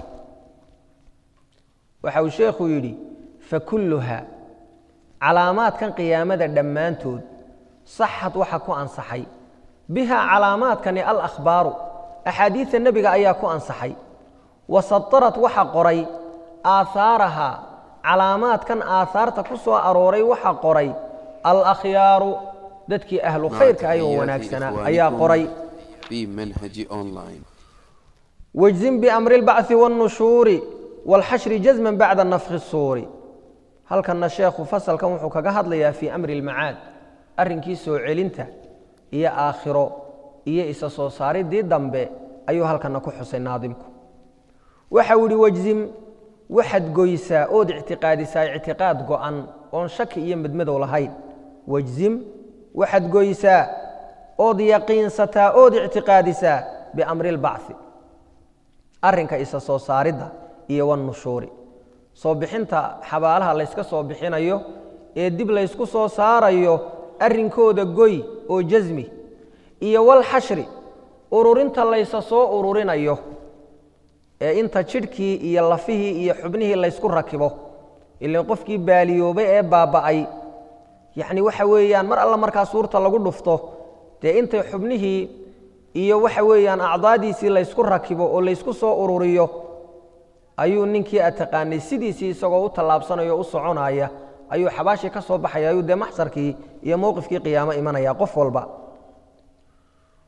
waxa uu sheekhu yidhi fakulluha calaamaadkan qiyaamada dhammaantood saxad waxa ku ansaxay bihaa calaamaadkani alakhbaaru axaadiidta nebiga ayaa ku ansaxay wa sadarad waxa qoray aahaaraha calaamaadkan aahaarta ku soo arooray waxa qoray alakhyaaru dadkii ahlu khayrka ay oo wanaagsanaa ayaa qoray في منهج أونلاين واجزم بأمر البعث والنشور والحشر جزما بعد النفخ الصور هل كان الشيخ فصل كم وحو كغا هدليا في أمر المعاد أرنكي سو علنتا إيا آخرو إيا إسا سو ساري دي دنبه أيو هل كان كو حسين ناظمكو وحاولي واجزم waxaad goysaa ood ictiqaadisaa ictiqaad go'an oon shaki iyo midmadow lahayn wajzim waxaad goysaa ood yaqiinsataa ood ictiqaadisaa biamri اlbacثi arrinka isa soo saaridda iyo wannushuuri soo bixinta xabaalaha layska soo bixinayo ee dib laysku soo saarayo arrinkooda goy oo jasmi iyo walxashri ururinta laysa soo ururinayo ee inta jidhkii iyo lafihii iyo xubnihii laysku rakibo ilan qofkii baaliyoobay ee baaba'ay yacni waxa weeyaan mar alla markaa suurta lagu dhufto dee intay xubnihii iyo waxa weeyaan acdaadiisii laysku rakibo oo laysku soo ururiyo ayuu ninkii aad taqaanay sidiisii isagoo u tallaabsanayo o u soconaya ayuu xabaashii ka soo baxaya ayuu dee maxsarkii iyo mowqifkii qiyaamo imanaya qof walba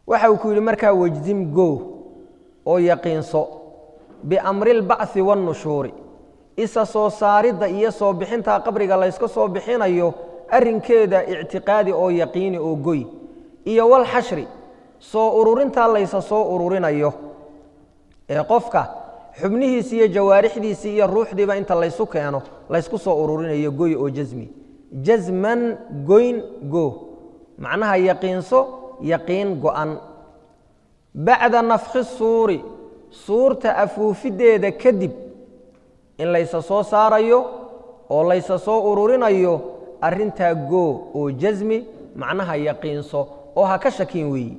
waxa uu ku yidhi markaa wejzim go oo yaqiinso biamri lbacthi waannushuuri isa soo saaridda iyo soo bixintaa qabriga layska soo bixinayo arrinkeeda ictiqaadi oo yaqiini oo goy iyo walxashri soo ururintaa laysa soo ururinayo ee qofka xubnihiisi iyo jawaarixdiisii iyo ruuxdiiba inta laysu keeno laysku soo ururinayo goy oo jasmi jasman goyn go macnaha yaqiinso yaqiin go'an bacda nafkhi suuri suurta afuufideeda kadib in laysa soo saarayo oo laysa soo ururinayo arrintaa goo oo jasmi macnaha yaqiinso oo ha ka shakin weeyi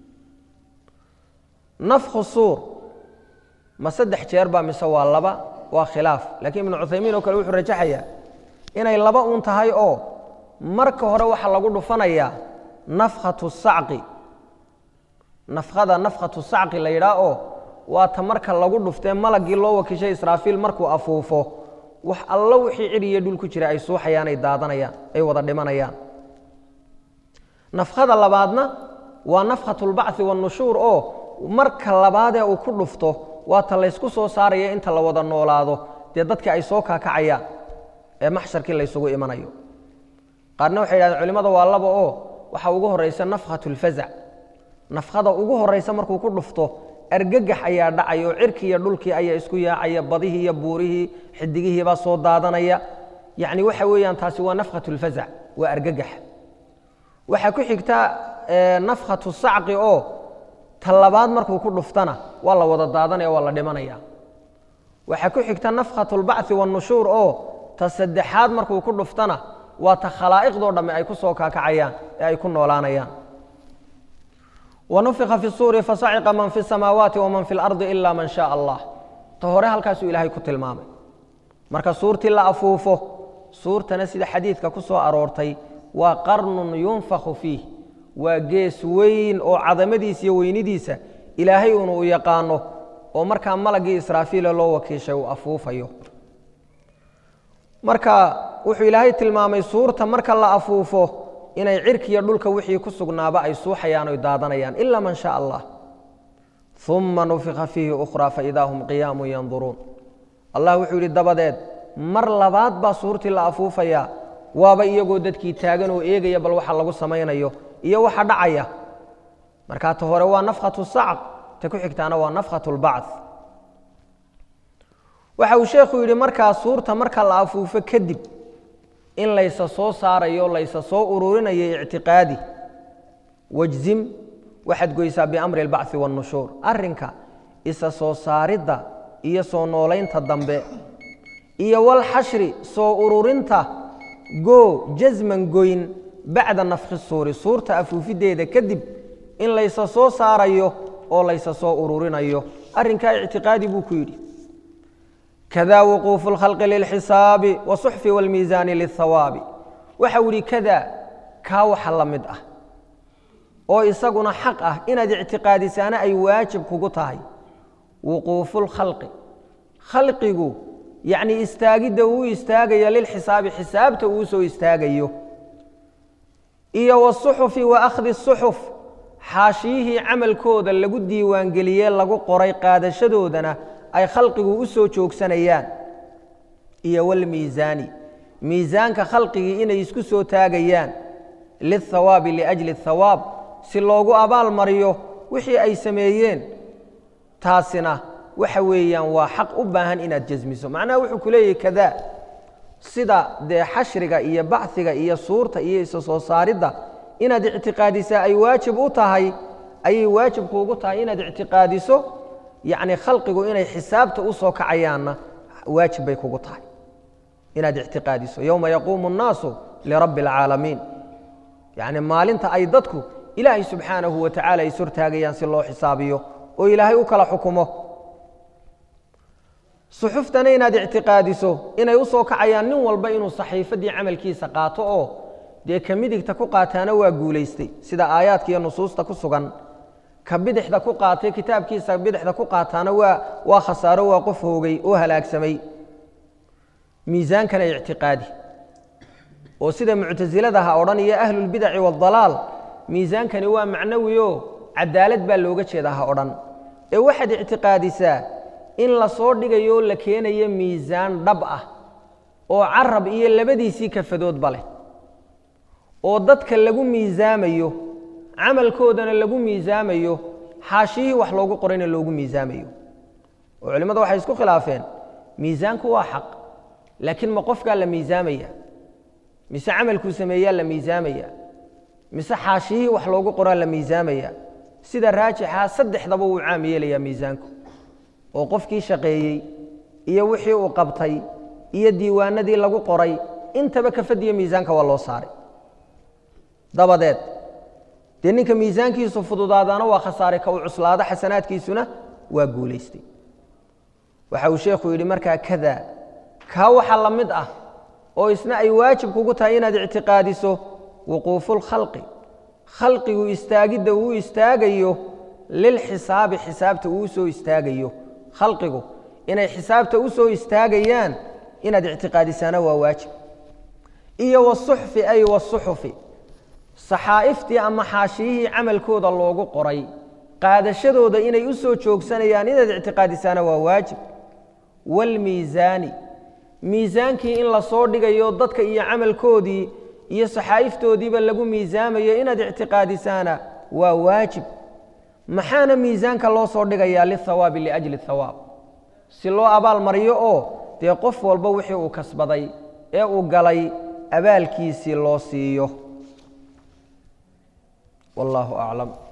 nafkhu suur ma saddex jeer baa mise waa laba waa khilaaf laakiin ibnu cuthaymiin oo kale wuxuu rajaxayaa inay laba uun tahay oo marka hore waxaa lagu dhufanayaa nafkhatu sacqi nafkhada nafkhatu sacqi la yidhaah oo waa ta marka lagu dhuftee malagii loo wakiishay israafiil markuu afuufo wax allo wixii cid iyo dhul ku jira ay suuxayaan ay daadanayaan ay wada dhimanayaan nafkhada labaadna waa nafkhatulbacthi wannushuur oo marka labaadee uu ku dhufto waa ta laysku soo saaraya inta la wada noolaado dee dadkii ay soo kaakacayaan ee maxsharkii laysugu imanayo qaarna waxay yidhahdeen culimmada waa laba oo waxaa ugu horraysa nafkhatulfazac nafkhada ugu horraysa markuu ku dhufto argagax ayaa dhacaya oo cirkii iyo dhulkii ayaa isku yaacaya badihii iyo buurihii xidigihiibaa soo daadanaya yacni waxa weeyaan taasi waa nafkhatulfazac waa argagax waxaa ku xigta nafkhatu sacqi oo ta labaad markuu ku dhuftana waa la wada daadanaya waa la dhimanaya waxaa ku xigta nafkhatulbacthi wannushuur oo ta saddexaad markuu ku dhuftana waa ta khalaa'iqdoo dhamme ay ku soo kaakacayaan ee ay ku noolaanayaan wanufika fi suuri fasaciqa man fi samaawaati waman fi lardi ila man shaء allah ta hore halkaasuu ilaahay ku tilmaamay marka suurtii la afuufo suurtana sida xadiidka ku soo aroortay waa qarnun yunfakhu fiih waa gees weyn oo cadamadiisa iyo weynidiisa ilaahay uuna u yaqaano oo markaa malagii israafiila loo wakiishay uu afuufayo marka wuxuu ilaahay tilmaamay suurta marka la afuufo inay cirkiiyo dhulka wixii ku sugnaaba ay suuxayaan oy daadanayaan ila man shaa allah uma nufika fiihi ukhraa faidaa hum qiyaamun yanduruun allah wuxuu yidhi dabadeed mar labaad baa suurtii la afuufayaa waaba iyagoo dadkii taagan oo eegaya bal waxa lagu samaynayo iyo waxa dhacaya markaa ta hore waa nafkhatu sacq ta ku xigtaana waa nafkhatu lbacth waxa uu sheekhu yidhi markaa suurta marka la afuufo kadib in laysa soo saarayo laysa soo ururinayo ictiqaadi wajzim waxaad goysaa biamri اlbacثi wاnnushuur arrinka isa soo saaridda iyo soo noolaynta dambe iyo walxashri soo ururinta goo jasman goyn bacda nafkhi suuri suurta afuufideeda kadib in laysa soo saarayo oo laysa soo ururinayo arrinkaa ictiqaadi buu ku yidhi kada wuquufu اlkhalqi lilxisaabi wasuxfi wاlmiisaani lilhawaabi waxa uu yihi kada kaa waxa la mid ah oo isaguna xaq ah inaad ictiqaadisaana ay waajib kugu tahay wuquufu lkhalqi khalqigu yacni istaagidda uu istaagayo lilxisaabi xisaabta uu soo istaagayo iyo wasuxufi wa akhdi suxuf xaashiyihii camalkooda lagu diiwaangeliyee lagu qoray qaadashadoodana ay khalqigu u soo joogsanayaan iyo walmiisaani miisaanka khalqigii inay isku soo taagayaan lilthawaabi liajli athawaab si loogu abaal mariyo wixii ay sameeyeen taasina waxa weeyaan waa xaq u baahan inaad jasmiso macnaha wuxuu ku leeyahy kadaa sida dee xashriga iyo bachiga iyo suurta iyo isa soo saaridda inaad ictiqaadisaa ay waajib u tahay ayay waajib kuugu tahay inaad ictiqaadiso yacni khalqigu inay xisaabta u soo kacayaanna waajib bay kugu tahay inaad ictiqaadiso yowma yaquumu الnaasu lirabbi اlcaalamiin yacni maalinta ay dadku ilaahay subxaanahu wa tacala is hortaagayaan si loo xisaabiyo oo ilaahay u kala xukumo suxuftana inaad ictiqaadiso inay u soo kacayaan nin walba inuu saxiifaddii camalkiisa qaato oo dee ka midigta ku qaataana waa guulaystay sida aayaadka iyo nusuusta ku sugan ka bidixda ku qaatay kitaabkiisa bidixda ku qaataana waa waa khasaaro waa qof hoogay oo halaagsamay miisaankana ictiqaadi oo sida muctasiladaha odhan iyo ahlulbidaci waaldalaal miisaankani waa macnawi o cadaalad baa looga jeedaa ha odhan ee waxaad ictiqaadisaa in la soo dhigayo la keenayo miisaan dhab ah oo carab iyo labadiisii kafadoodba leh oo dadka lagu miisaamayo camalkoodana lagu miisaamayo xaashiyihii wax loogu qorayna loogu miisaamayo oo culimmadu waxay isku khilaafeen miisaanku waa xaq laakiin ma qofkaa la miisaamaya mise camalkuu sameeyaa la miisaamaya mise xaashiyihii wax loogu qoraa la miisaamaya sida raajixa saddexdaba wuu caam yeelayaa miisaanku oo qofkii shaqeeyey iyo wixii uu qabtay iyo diiwaanadii lagu qoray intaba kafadiyo miisaanka waa loo saaray dabadeed dee ninka miisaankiisu fududaadaana waa khasaare ka uu cuslaado xasanaadkiisuna waa guulaystay waxa uu sheekhu yidhi markaa kada kaa waxa la mid ah oo isna ay waajib kugu tahay inaad ictiqaadiso wuquufulkhalqi khalqigu istaagidda uu istaagayo lilxisaabi xisaabta uu soo istaagayo khalqigu inay xisaabta u soo istaagayaan inaad ictiqaadisaana waa waajib iyo wasuxfi ay wasuxufi saxaa'iftii ama xaashiyihii camalkooda loogu qoray qaadashadooda inay u soo joogsanayaan inaad ictiqaadisaana waa waajib waalmiisaani miisaankii in la soo dhigayo dadka iyo camalkoodii iyo saxaa'iftoodiiba lagu miisaamayo inaad ictiqaadisaana waa waajib maxaana miisaanka loo soo dhigayaa lihawaabi liajli hawaab si loo abaal mariyo oo dee qof walba wixii uu kasbaday ee uu galay abaalkiisii loo siiyo wallaahu aclam